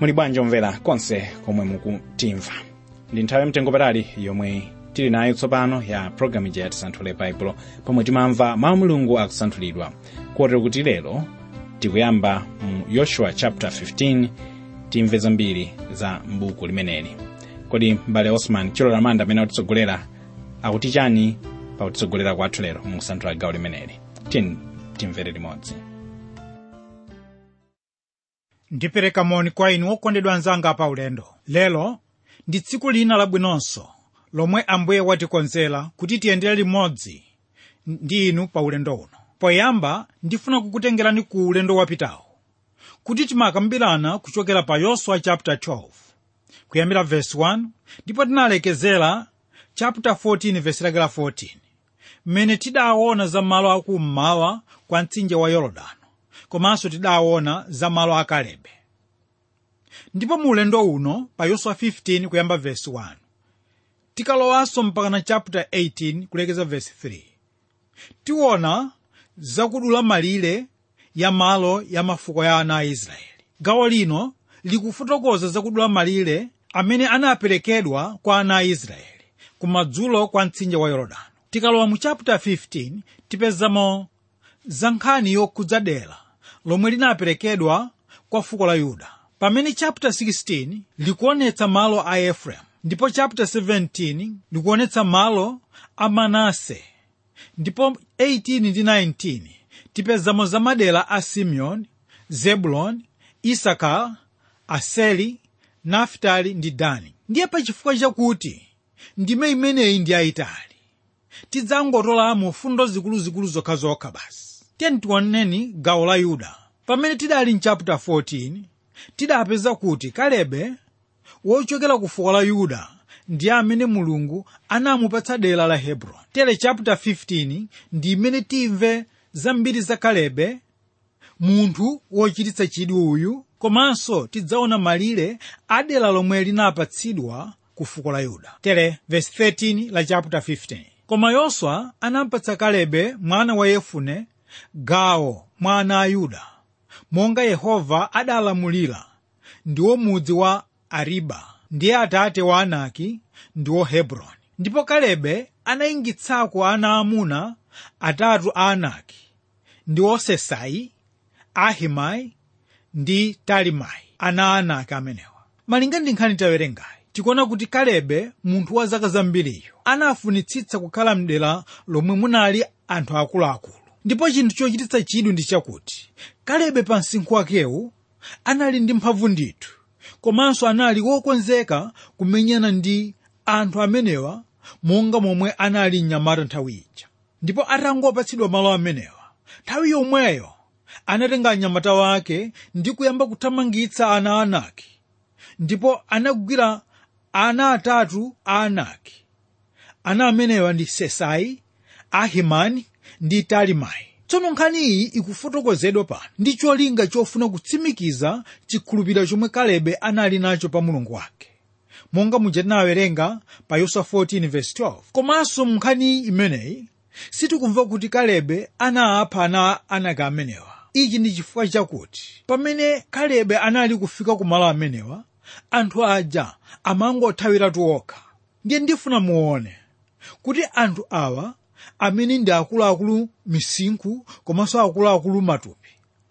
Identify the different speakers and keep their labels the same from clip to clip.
Speaker 1: muli bwanji omvera konse komwe mukutimva ndi nthawi yamtengo patali yomwe tili nayo tsopano ya programu ija yatisanthule baibulo pomwe timamva mawu mulungu akusanthulidwa kotero kuti lero tikuyamba mu yoshua chapter 15 timve zambiri za mbuku limeneli kodi mbale osman chilola manda amene akutitsogolera akuti chani pakutitsogolera kwathu lero mu kusanthula gawo limeneli tiyeni timvere limodzi
Speaker 2: ndipereka moni kwa inu okondedwa anzanga pa ulendo lero ndi tsiku lina labwinonso lomwe ambuye watikonzera kuti tiyendere limodzi ndi inu pa ulendo uno poyamba ndifuna kukutengerani ku ulendo wapitawo kuti timakambirana kuchokera pa yoswa chapter 12 kuyambira verse 1 ndipo tinalekezera chapter 14 verse lakela 14 mmene tidaona za malo akummawa kwa mtsinje wa yorodani komanso tidaona za malo a kalebe ndipo mu ulendo uno pa yoswa 15 kuyamba verse 1 tikalowanso mpakana chapter 18 kulekeza verse 3 tiona zakudula malire ya malo ya mafuko ya ana a israeli gawo lino likufotokoza zakudula malire amene anaperekedwa kwa ana a israeli kumadzulo kwa mtsinje wa yorodani tikalowa mu chapter 15 tipezamo za nkhani yokhudza dera lomwe linaperekedwa kwa fuko la yuda pamene chapter 16 likuonetsa malo a efereimu ndipo chapter 17 likuonetsa malo a manase ndipo 18 ndi 19 tipezamo za madera a simeoni zebuloni isakara aseri naftali ndi dani ndiye pachifukwa chakuti ndime imeneyi ndi yayitali tidzangotolamo fundo zikuluzikulu zokhazokha basi tiyeni tioneni gawo la yuda pamene tidali mchapter 14 tidapeza kuti kalebe wochokera ku fuko la yuda ndiye amene mulungu anamupatsa dera la hebroni tere chapter 15 ndi imene timve zambiri za kalebe munthu wochititsa chidwi uyu komanso tidzaona malire a dera lomwe linapatsidwa ku fuko la yuda tere verse 13 la chapter 15 koma yoswa anampatsa kalebe mwana wa yefune gawo mwa ana a yuda monga yehova adalamulira ndiwo mudzi wa ariba ndiye atate wa anaki ndiwo hebroni ndipo kalebe anayingitsako ana amuna atatu a anaki ndiwo sesai ahimai ndi talimai ana a anaki amenewa malinga ndi nkhani tawerengayi tikuona kuti kalebe munthu wa zaka zambiriyo anafunitsitsa kukhala mdera lomwe munali anthu akuluakulu ndipo chinthu chochititsa chidwi ndi chakuti kalebe pa msinkhu wakewu anali ndi mphamvu ndithu komanso anali wokonzeka kumenyana ndi anthu amenewa monga momwe anali mnyamata nthawi ija ndipo atangopatsidwa malo amenewa nthawi yomweyo anatenga anyamata wake ndi kuyamba kuthamangitsa ana a anaki ndipo anagwira ana atatu a anaki ana amenewa ndi sesai ahimani ndi talimai tsono nkhani iyi ikufotokozedwa pano ndi cholinga chofuna kutsimikiza chikhulupiriro chomwe kalebe anali nacho pa mulungu wake monga muja tinawerenga pa yoswa 14:12 komanso mu nkhani imeneyi sitikumva kuti kalebe anapha ana anaki amenewa ichi ndi chifukwa chakuti pamene kalebe anali kufika ku malo amenewa anthu aja amangothawiratu okha ndiye ndifuna muone kuti anthu awa amene ndi akuluakulu misinkhu komanso akuluakulu matupi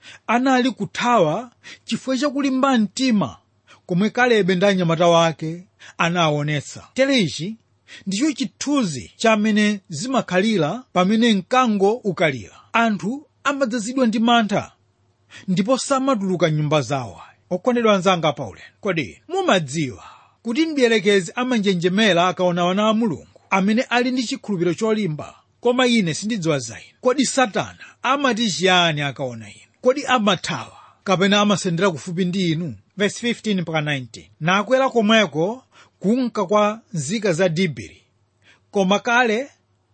Speaker 2: anali kuthawa chifukwa chakulimba mtima komwe kalebe ndi anyamata wake anaonetsa tere ichi ndicho chithunzi chamene zimakhalira pamene mkango ukalira anthu amadzazidwa ndi mantha ndipo samatuluka nyumba zawo okondedwa anzanga paulendo kodi mumadziwa kuti mdierekezi amanjenjemera akaona wana a mulungu amene ali ndi chikhulupiriro cholimba koma ine sindidziwa za inu kodi satana amati chiyani akaona inu kodi amathawa kapena amasendera kufupi ndi inu verse 15 mpaka 19 nakwera komweko kunka kwa nzika za dibiri koma kale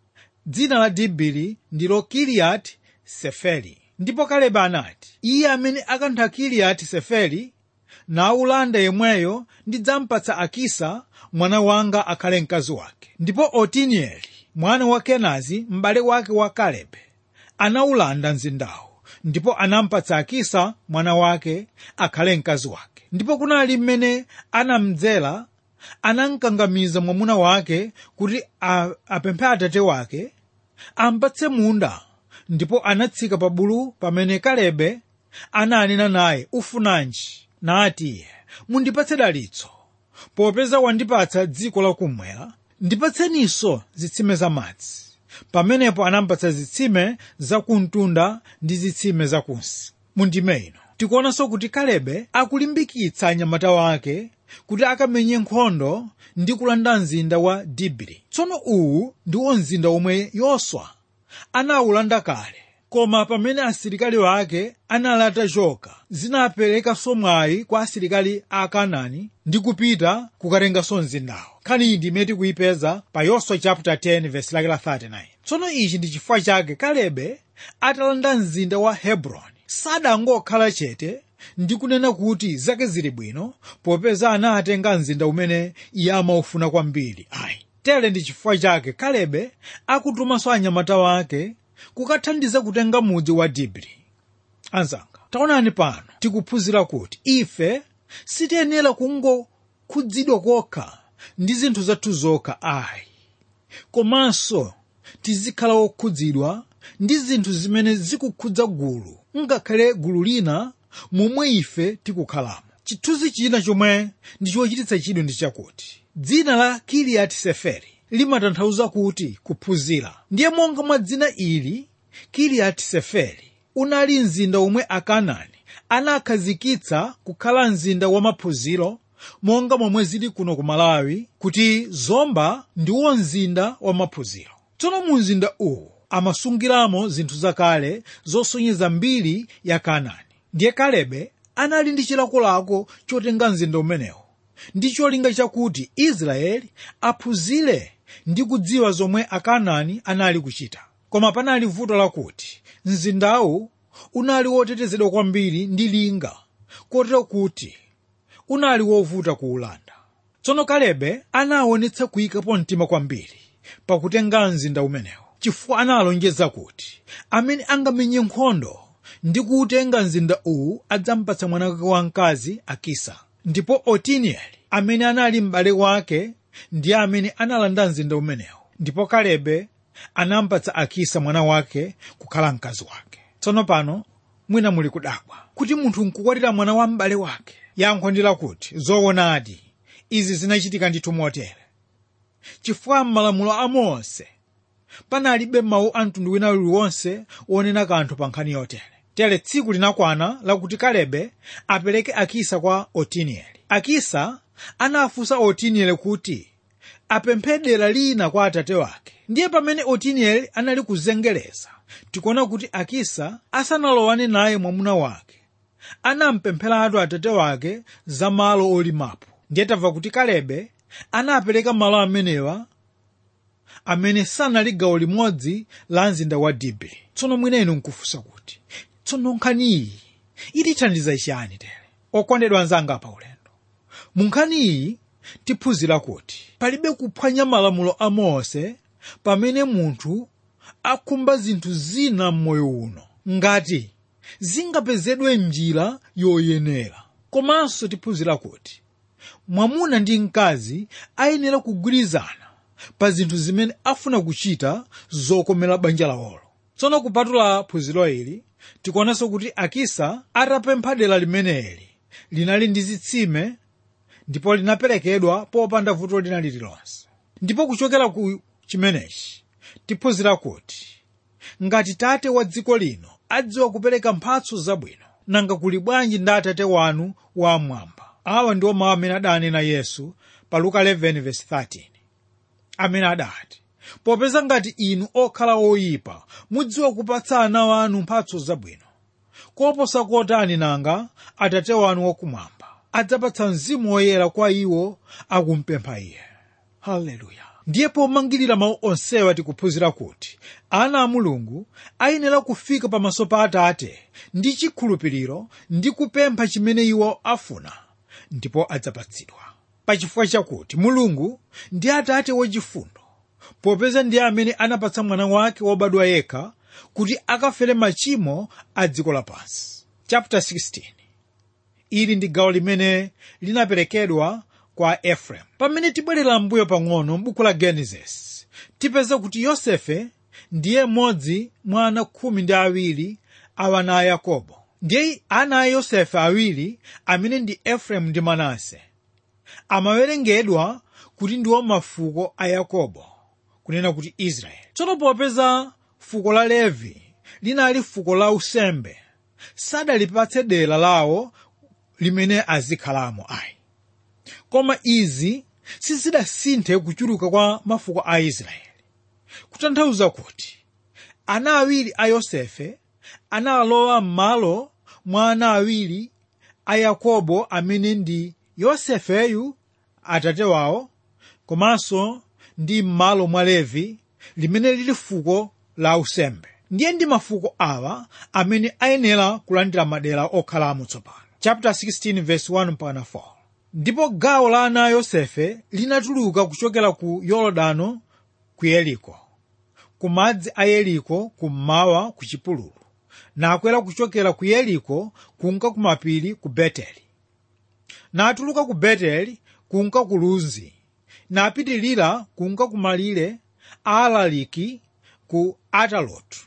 Speaker 2: dzina la dibiri ndilo kiliyati seferi ndipo kalebe anati iye amene akantha kiliyati seferi naulanda yemweyo ndidzampatsa akisa mwana wanga akhale mkazi wake ndipo otinieli mwana wa kenazi m'bale wake wa kalebe anawulanda mzindawo ndipo anampatsa akisa mwana wake akhale mkazi wake ndipo kunali mmene anamdzera anamkangamiza mwamuna wake kuti a- apemphe atate wake ampatse munda ndipo anatsika pa bulu pamene kalebe ananena naye ufunanji nati iye mundipatse dalitso popeza wandipatsa dziko lakummwera ndipatseninso zitsime za madzi pamenepo anampatsa zitsime zakumtunda ndi zitsime zakunsi mundime ino tikuonanso kuti kalebe akulimbikitsa anyamata wake kuti akamenye nkhondo ndi kulanda mzinda wa dibiri tsono uwu ndiwo mzinda omwe yoswa anawulanda kale koma pamene asilikali wake anali atachoka zinaperekanso mwayi kwa asilikali a kanaani ndi kupita kukatenganso mzindawo nkhani iyi ndimene tikuyipeza pa yoswa chapter 10 verse lake la 39 tsono ichi ndi chifukwa chake kalebe atalanda mzinda wa hebroni sadangokhala chete ndi kunena kuti zake zili bwino popeza anatenga mzinda umene iye amaufuna kwambiri ayi tere ndi chifukwa chake kalebe akutumanso anyamata wake kukathandiza kutenga mudzi wa dibri anzanga taonani pano tikuphunzira kuti ife sitiyenera kungokhudzidwa kokha ndi zinthu zathu zokha ayi komanso tizikhala okhudzidwa ndi zinthu zimene zikukhudza gulu ngakhale gulu lina momwe ife tikukhalamo chithunzi china chomwe ndi chochititsa chidwi ndi chakuti dzina la kiliyati seferi limatanthauza kuti kuphunzira ndiye monga mwa dzina ili kiliyati seferi unali mzinda omwe akanaani anakhazikitsa kukhala mzinda wa maphunziro monga momwe zili kuno ku malawi kuti zomba ndiwo mzinda wa maphunziro tsono mu mzinda uwu amasungiramo zinthu zakale zosonyeza mbiri ya kanaani ndiye kalebe anali ndi chilakolako chotenga mzinda umenewo ndi cholinga chakuti israeli aphunzire ndi kudziwa zomwe akanaani anali kuchita koma panali vuto lakuti mzindawu unali wotetezedwa kwambiri ndi linga kotero kuti unali wovuta kuwulanda tsono kalebe anaonetsa kuyikapo mtima kwambiri pakutenga mzinda umenewo chifukwa analonjeza kuti amene angamenye nkhondo ndi kuwutenga mzinda uwu adzampatsa mwana wake wamkazi akisa ndipo otinieli amene anali m'bale wake ndiye amene analanda mzinda umenewo ndipo kalebe anampatsa akisa mwana wake kukhala mkazi wake tsono pano mwina muli kudabwa kuti munthu nkukwatira mwana wa m'bale wake yankho ndi lakuti zoonadi izi zinachitika ndithu motere chifukwa m'malamulo a mose panalibe mawu a mtundu wina uliwonse wonena kanthu pa nkhani yotere tere tsiku linakwana lakuti kalebe apereke akisa kwa otinieli akisa anafunsa otinieli kuti apemphe dera lina kwa atate wake ndiye pamene otinieli anali kuzengereza tikuona kuti akisa asanalowane naye mwamuna wake anampempheratu atate wake za malo olimapo ndiye tamva kuti kalebe anapereka malo amenewa amene sanali gawo limodzi la mzinda wa dibri tsono mwinenu nkufunsa kuti tsono nkhani iyi itithandiza chiyani tere okondedwa anzanga pa ulendo mu nkhani iyi tiphunzira kuti palibe kuphwanya malamulo a mose pamene munthu akhumba zinthu zina m'moyo uno ngati zingapezedwe njira yoyenera komanso tiphunzira kuti mwamuna ndi mkazi ayenera kugwirizana pa zinthu zimene afuna kuchita zokomera banja lawolo tsono kupatula phunziro ili tikuonanso kuti akisa atapempha dera limeneli linali ndi zitsime ndipo linaperekedwa popanda vuto lina lililonse ndipo kuchokera ku chimenechi tiphunzira kuti ngati tate wa dziko lino adziwa kupereka mphatso zabwino nanga kuli bwanji ndi atate wanu wamwamba awa ndiwo mawu amene adanena yesu pa luka 11:13 amene adati popeza ngati inu okhala oyipa mudziwa kupatsa ana wanu mphatso zabwino koposa kotani nanga atate wanu wakumwamba adzapatsa mzimu woyera kwa iwo akumpempha iye haleluya ndiye pomangirira mawu onsewa tikuphunzira kuti ana a mulungu ayenera kufika pamaso pa atate ndi chikhulupiriro ndi kupempha chimene iwo afuna ndipo adzapatsidwa pachifukwa chakuti mulungu ndi atate wachifundo popeza ndiye amene anapatsa mwana wake wobadwa yekha kuti akafere machimo a dziko lapansi chapter 16 ili ndi gawo limene linaperekedwa kwa efereimu pamene tibwerera mbuyo pang'ono m'buku la genesis tipeza kuti yosefe ndiye mmodzi mwa ana khumi ndi awiri a ana a yakobo ndiye ana a yosefe awiri amene ndi efereimu ndi manase amawerengedwa kuti ndiwo mafuko a yakobo kunena kuti israeli tsono popeza fuko la levi linali fuko la usembe sadalipatse dera lawo limene azikhalamo ayi koma izi sizidasinthe kuchuluka kwa mafuko a israeli kutanthauza kuti ana awiri a yosefe analowa m'malo mwa ana awiri a yakobo amene ndi yosefeyu atate wawo komanso ndi m'malo mwa levi limene lili fuko la usembe ndiye ndi mafuko awa amene ayenera kulandira madera okhalamo tsopano chapter 16 verse 1 mpaka 4 ndipo gawo la ana a yosefe linatuluka kuchokera ku yorodano ku yeriko ku madzi a yeriko kummawa ku chipululu nakwera kuchokera ku yeriko kunka ku mapiri ku beteli natuluka ku beteli kunka ku luzi napitilira kunka ku malire a alaliki ku atalotu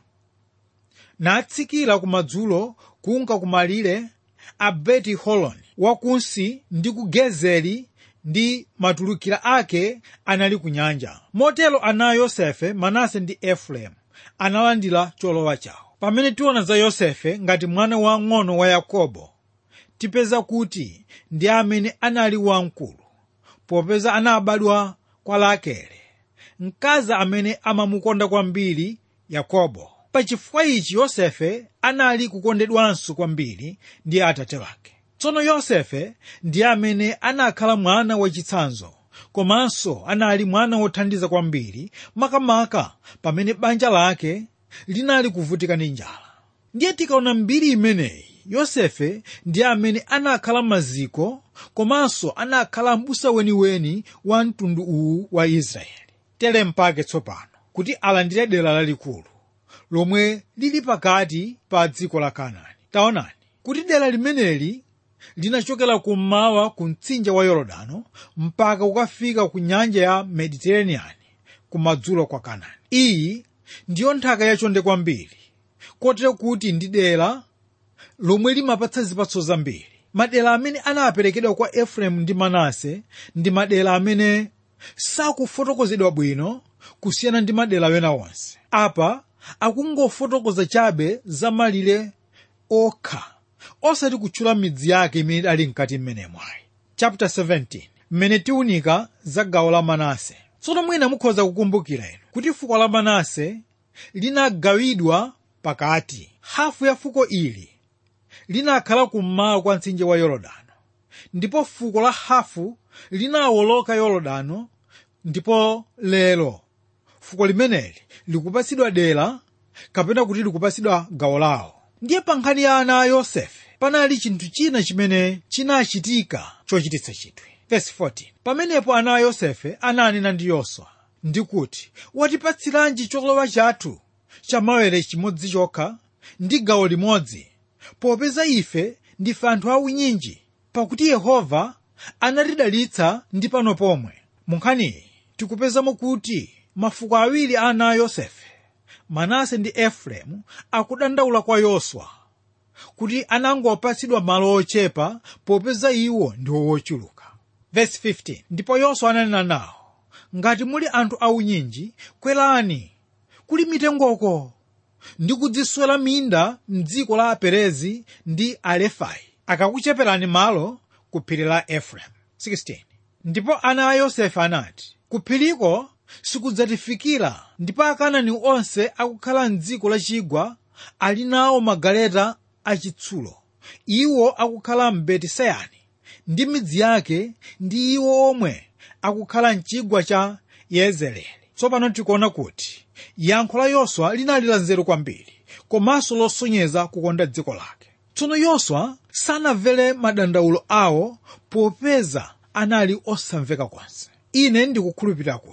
Speaker 2: natsikira kumadzulo kunka ku malire a beti holoni wakunsi ndi ku gezeri ndi matulukira ake anali ku nyanja motero ana a yosefe manase ndi efereimu analandira cholowa chawo pamene tiona za yosefe ngati mwana wang'ono wa yakobo tipeza kuti ndi amene anali wamkulu popeza anabadwa kwa rakele mkazi amene amamukonda kwambiri yakobo pachifukwa ichi yosefe anali kukondedwanso kwambiri ndi atate wake tsono yosefe ndi amene anakhala mwana wachitsanzo komanso anali mwana wothandiza kwambiri makamaka pamene banja lake linali kuvutika ndi njala ndiye tikaona mbiri imeneyi yosefe ndi amene anakhala maziko komanso anakhala m'busa weniweni wa mtundu uwu wa israeli tere mpake tsopano kuti alandire dera lalikulu lomwe lili pakati pa dziko la kanaani taonani kuti dera limeneli linachokera kummawa ku mtsinje wa yorodano mpaka kukafika ku nyanja ya mediterranean kumadzulo kwa kanaani iyi ndiyo nthaka yachonde kwambiri kotero kuti ndi dera lomwe limapatsa zipatso zambiri madera amene anaperekedwa kwa efereimu ndi manase ndi madera amene sakufotokozedwa bwino kusiyana ndi madera wena onse apa akungofotokoza chabe za malire okha osati kutchula midzi yake imene ali mkati mmenemo ayi chapter 17 mmene tiunika za gawo la manase tsono mwina mukhoza kukumbukira inu kuti fuko la manase linagawidwa pakati hafu ya fuko ili linakhala kummawa kwa mtsinje wa yorodano ndipo fuko la hafu linawoloka yorodano ndipo lero fuko limeneli likupatsidwa dera kapena kuti likupatsidwa gawo lawo ndiye pa nkhani ya ana a yosefe panali chinthu china chimene chinachitika chochititsa chidwi Verse 14. pamenepo ana a yosefe ananena ndi yoswa ndi kuti watipatsiranji cholowa chathu chamawere chimodzi chokha ndi gawo limodzi popeza ife ndife anthu aunyinji pakuti yehova anatidalitsa ndi pano pomwe mu nkhaniyi tikupezamo kuti mafuko awiri a ana a yosefe manase ndi efereimu akudandaula kwa yoswa kuti anangopatsidwa malo ochepa popeza iwo ndi wochuluka Verse 15. ndipo yoswa ananena nawo ngati muli anthu aunyinji kwerani kuli mitengoko ndi kudziswera minda mdziko la aperezi ndi alefai akakucheperani malo ku phiri la efereimu 16 ndipo ana a yosefe anati ku phiriko sikudzatifikira ndipo akanani onse akukhala mdziko lachigwa ali nawo magaleta achitsulo iwo akukhala mbeti-sayani ndi midzi yake ndi iwo omwe akukhala mchigwa cha yezereli tsopano tikuona kuti yankho la yoswa linali la nzeru kwambiri komanso losonyeza kukonda dziko lake tsono yoswa sanamvere madandaulo awo popeza anali osamveka konse ine ndikukhulupirira kuti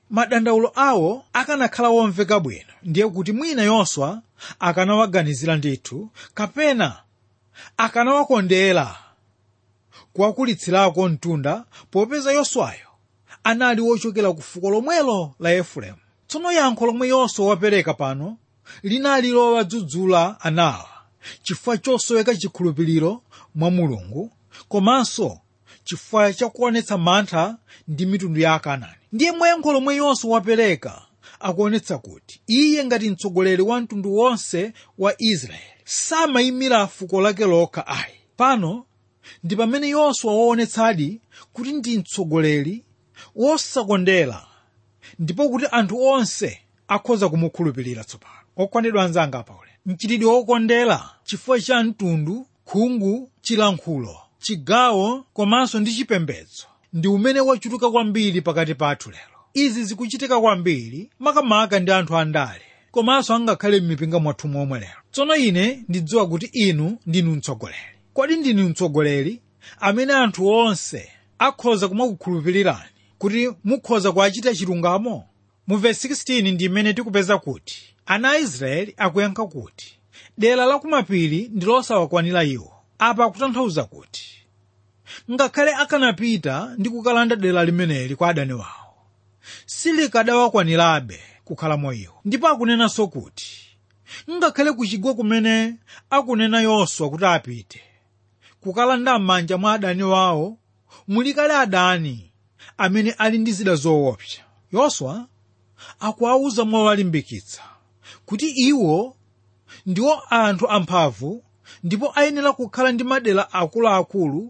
Speaker 2: madandaulo awo akanakhala womveka bwino ndiye kuti mwina yoswa akanawaganizira ndithu kapena akanawakondera kuwakulitsirako mtunda popeza yoswayo anali wochokera ku fuko lomwelo la efereimu tsono yankho lomwe yoswa wapereka pano linali lowadzudzula anawa chifukwa chosoweka chikhulupiriro mwa mulungu komanso chifukwa chakuonetsa mantha ndi mitundu ya akanaani ndiye mwayankho lomwe yoswa wapereka akuonetsa kuti iye ngati mtsogoleri wa mtundu wonse wa israeli samayimira fuko lake lokha ayi pano ndi pamene yoswa waonetsadi kuti ndi mtsogoleri wosakondera ndipo kuti anthu onse akhoza kumukhulupirira tsopano okondedwa anzanga paule mchitidwe wokondera chifukwa cha mtundu khungu chilankhulo chigawo komanso ndi chipembedzo ndi umene wachuluka kwambiri pakati pathu lero izi zikuchitika kwambiri makamaka ndi anthu andale komanso angakhale m'mipinga mwathu momwe lero tsono ine ndidziwa kuti inu ndinu mtsogoleri kodi ndinu mtsogoleri amene anthu onse akhoza kumakukhulupirirani kuti mukhoza kuachita chilungamo mu vesi 16 ndi imene tikupeza kuti ana a israeli akuyankha kuti dera la kumapiri ndi losawakwanira iwo apa akutanthauza kuti ngakhale akanapita ndi kukalanda dera limeneli kwa adani wawo silikadawakwanirabe kukhalamo iwo ndipo akunenanso kuti ngakhale kuchigwa kumene akunena yoswa kuti apite kukalanda m'manja mwa adani wawo mulikale adani amene ali ndi zida zoopsa yoswa akuwawuza mowalimbikitsa kuti iwo ndiwo anthu amphamvu ndipo ayenera kukhala ndi madera akuluakulu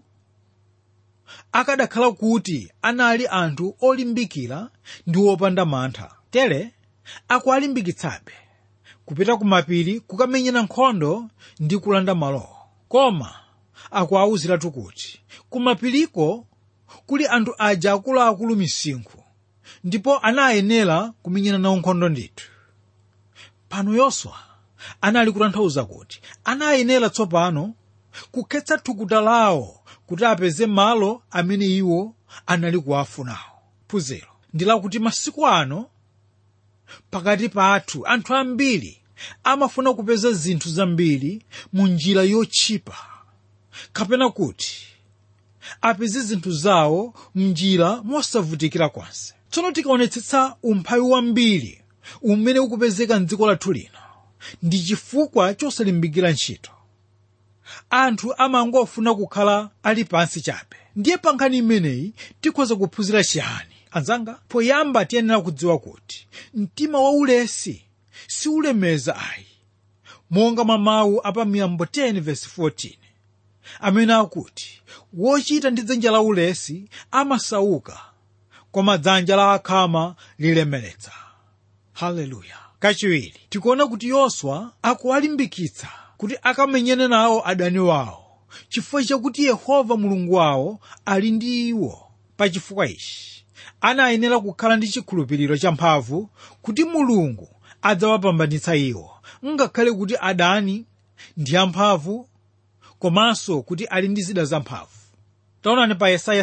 Speaker 2: akadakhala kuti anali anthu olimbikira ndi opanda mantha tere akuwalimbikitsabe kupita ku mapiri kukamenyera nkhondo ndi kulanda malowo koma akuwawuziratu kuti kumapiriko kuli anthu aja akuluakulu misinkhu ndipo anayenera kumenyana nawo nkhondo ndithu pano yoswa anali kutanthauza kuti anayenera tsopano kukhetsa thukuta lawo kuti apeze malo amene iwo anali kuwafunawo phunziro ndi lakuti masiku ano pakati pathu anthu ambiri amafuna kupeza zinthu zambiri mu njira yotchipa kapena kuti apeze zinthu zawo mnjira mosavutikira konse tsono tikaonetsetsa umphawi wambiri umene ukupezeka mdziko lathu lino ndi chifukwa chosalimbikira ntchito anthu amangofuna kukhala ali pansi chabe ndiye pa nkhani imeneyi tikhoza kuphunzira chiyani anzanga poyamba tiyenera kudziwa kuti mtima waulesi siulemeza ayi monga mwa mawu apa miyambo 10 verse 14 amene akuti wochita ndi dzanja la ulesi amasauka koma dzanja la akhama lilemeretsa haleluya kachiwiri tikuona kuti yoswa akuwalimbikitsa kuti akamenyane nawo adani wawo chifukwa chakuti yehova mulungu wawo ali ndi iwo pa chifukwa ichi anayenera kukhala ndi chikhulupiriro champhamvu kuti mulungu adzawapambanitsa iwo ngakhale kuti adani ndi amphamvu komanso kuti ali ndi zida zamphamvu taonani pa yesaya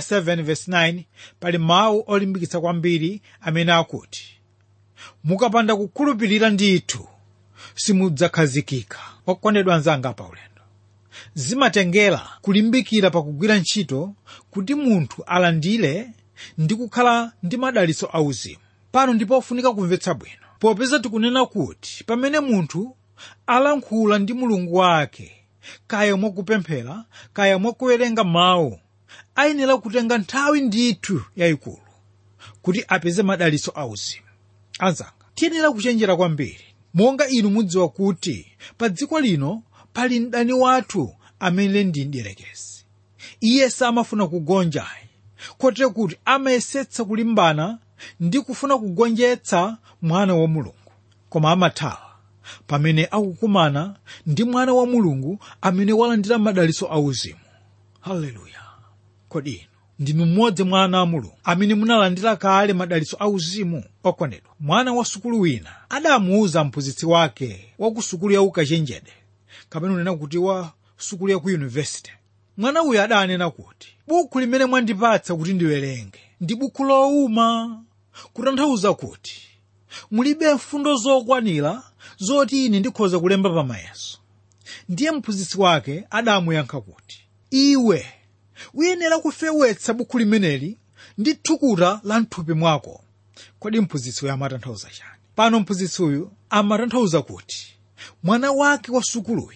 Speaker 2: 7:9 pali mawu olimbikitsa kwambiri amene akuti mukapanda kukhulupirira ndithu simudzakhazikika okondedwa anzanga pa ulendo zimatengera kulimbikira pakugwira ntchito kuti munthu alandire ndi kukhala ndi madalitso auzimu pano ndipo ofunika kumvetsa bwino popeza tikunena kuti pamene munthu alankhula ndi mulungu wake kaya mwakupemphera kaya mwakuwerenga mawu ayenera kutenga nthawi ndithu yayikulu kuti apeze madalitso auzimu anzanga tiyenera kuchenjera kwambiri monga inu mudziwa kuti pa dziko lino pali mdani wathu amene ndi mdierekezi iye samafuna kugonjayi kotero kuti amayesetsa kulimbana ndi kufuna kugonjetsa mwana wa mulungu koma amathawa pamene akukumana ndi mwana wa mulungu amene walandira madalitso auzimu haleluya kodi inu ndinu mmodzi mwa ana a mulungu amene munalandira kale madalitso auzimu okondedwa mwana wa sukulu wina adamuwuza mphunzitsi wake wa ku sukulu ya ukachenjede kapena unena kuti wa sukulu ya ku yunivesite mwana uyu adanena kuti buku limene mwandipatsa kuti ndiwerenge ndi buku lowuma kutanthauza kuti mulibe mfundo zokwanira zoti ine ndikhoza kulemba pamayeso ndiye mphunzitsi wake adamuyankha kuti iwe uyenera kufewetsa bukhu limeneli ndi thukuta la mthupi mwako kodi mphunzitsi uyu amatanthauza chani pano mphunzitsi uyu amatanthauza kuti mwana wake wa sukuluyi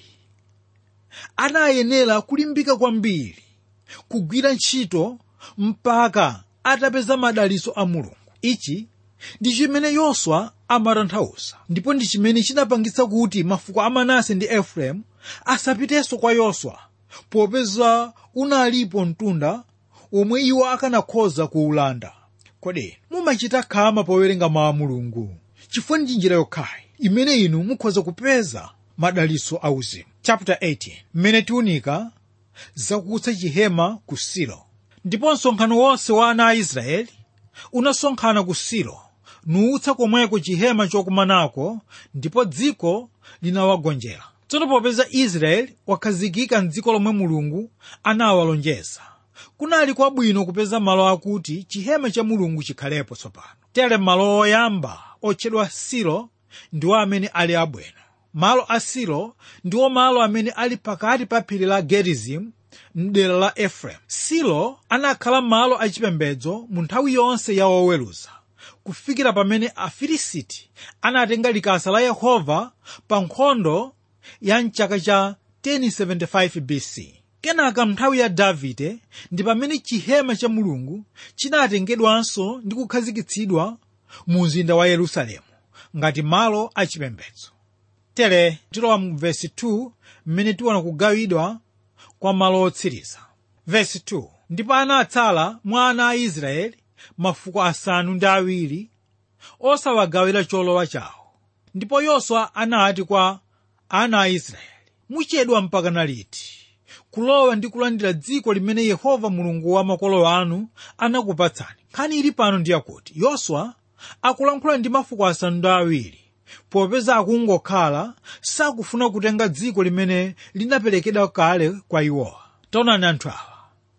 Speaker 2: anayenera kulimbika kwambiri kugwira ntchito mpaka atapeza madalitso a mulungu ichi ndi chimene yoswa amatanthauza ndipo ndi chimene chinapangitsa kuti mafuko a manase ndi efereimu asapitenso kwa yoswa popeza unalipo mtunda omwe iwo akanakhoza kuwulanda kodi mumachita khama powerenga mawu a mulungu chifukwa ndi njira yokhayi imene inu mukhoza kupeza madalitso auzimu chapter 18 mmene tiunika zakutsa chihema ku silo ndipo msonkhano wonse wa ana a israeli unasonkhana ku silo nuutsa komweko chihema chokumanako ndipo dziko linawagonjera tsono popeza israeli wakhazikika mdziko lomwe mulungu anawalonjeza kunali kwabwino kupeza malo akuti chihema cha mulungu chikhalepo tsopano tere malo oyamba otchedwa silo ndiwo amene ali abwino malo a silo ndiwo malo amene ali pakati pa phiri la gerizimu mdera la efereimu silo anakhala malo achipembedzo mu nthawi yonse ya woweruza kufikira pamene afilisiti anatenga likasa la yehova pa nkhondo ya mchaka cha 1075 bc kenaka nthawi ya davide ndi pamene chihema cha mulungu chinatengedwanso ndi kukhazikitsidwa mu mzinda wa yerusalemu ngati malo achipembedzo tere tilowa mu vesi 2 mmene tiona kugawidwa kwa malo otsiriza vesi 2 ndipo anatsala mwa ana a israeli mafuko asanu ndi awiri osawagawira cholowa chawo ndipo yoswa anati kwa ana a israeli muchedwa mpakana liti kulowa ndi kulandira dziko limene yehova mulungu wa makolo anu anakupatsani nkhani ili pano ndi yakuti yoswa akulankhula ndi mafuko asanu ndi awiri popeza akungokhala sakufuna kutenga dziko limene linaperekedwa kale kwa iwowa taonani anthu awa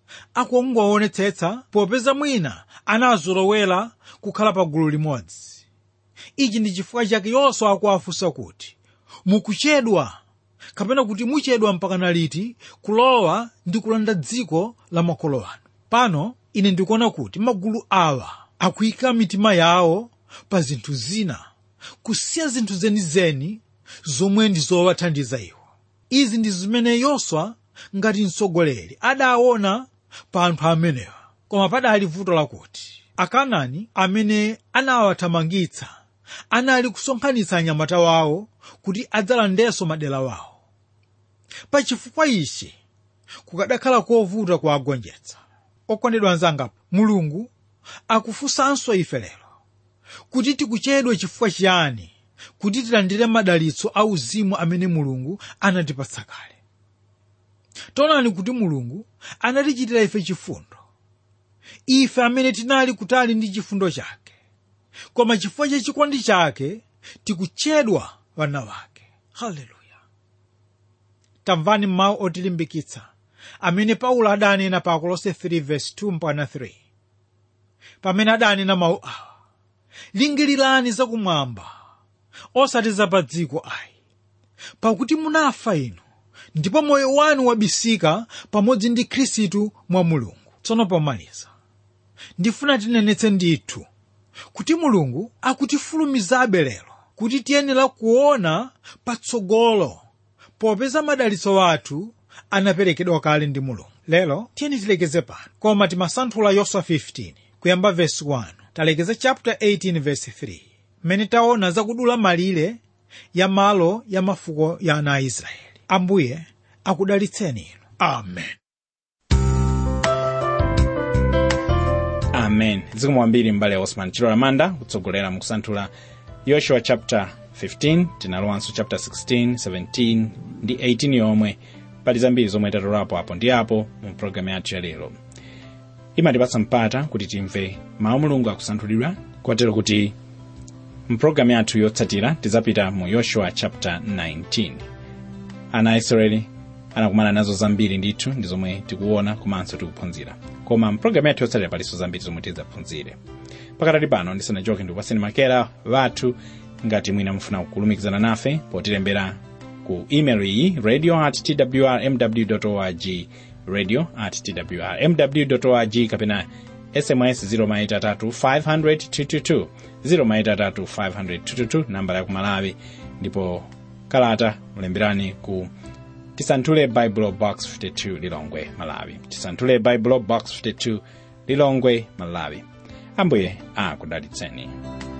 Speaker 2: akungoonetsetsa popeza mwina anazolowera kukhala pa gulu limodzi ichi ndi chifukwa chake yoswa akuwafunsa kuti mukuchedwa kapena kuti muchedwa mpakana liti kulowa ndi kulanda dziko la makolo anu pano ine ndikuona kuti magulu awa akuyika mitima yawo pa zinthu zina kusiya zinthu zenizeni zomwe ndi zowathandiza iwo izi ndi zimene yoswa ngati mtsogoleri adaona pa anthu amenewa koma padali vuto lakuti akanani amene anawathamangitsa anali kusonkhanitsa anyamata wawo kuti adzalandenso madera wawo pachifukwa ichi kukadakhala kovuta kuwagonjetsa okondedwa anzanga mulungu akufunsanso ife lero kuti tikuchedwa chifukwa chiyani kuti tilandire madalitso a uzimu amene mulungu anatipatsa kale taonani kuti mulungu anatichitira ife chifundo ife amene tinali kutali ndi chifundo chake koma chifukwa cha chikondi chake tikutchedwa wana wake haleluya tamvani mawu otilimbikitsa amene paulo adanena pa akolose 3:2-3 pamene adanena mawu awa lingirirani zakumwamba osati za pa dziko ayi pakuti munafa inu ndipo moyo wanu wabisika pamodzi ndi khristu mwa mulungu tsono pomaliza ndifuna tinenetse ndithu kuti mulungu akutifulumizabe lero kuti tiyenera kuona patsogolo popeza madalitso athu anaperekedwa kale ndi mulungu lero tiyeni tilekeze pano koma timasanthula yoswa 15 kuyamba vesi 1 talekeza chapter 18 vesi 3 mmene taona zakudula malire ya malo ya mafuko ya ana a israeli ambuye akudalitseni inu amen
Speaker 1: amen zikomo kwambiri mbale ya osman chilo lamanda kutsogolera mu kusanthula yoshua chapter 15 tinalowanso chapter 16 17 ndi 18 yomwe pali zambiri zomwe tatolapo apo ndi apo mu programu yathu ya lero imatipatsa mpata kuti timve mawu mulungu akusanthulidwa kotero kuti mpulogalamu yathu yotsatira tidzapita mu yoshua chapter 19 ana a israeli anakumana nazo zambiri ndithu ndi zomwe tikuona komanso tikuphunzira koma mpulogalamu yathu yotsatira palinso zambiri zomwe tidzaphunzire pakatali pano ndisanachoke ndikupaseni makera wathu ngati mwina mufuna kulumikizana nafe potilembera ku email iyi radio at twrmw org radio at twrmw org kapena sms 0maitatu 500 0maitatu 500 nambala ya kumalawi ndipo kalata mulemberani ku tisanthule bible box 52 lilongwe malawi tisanthule bible box 52 lilongwe malawi ambuye akudalitseni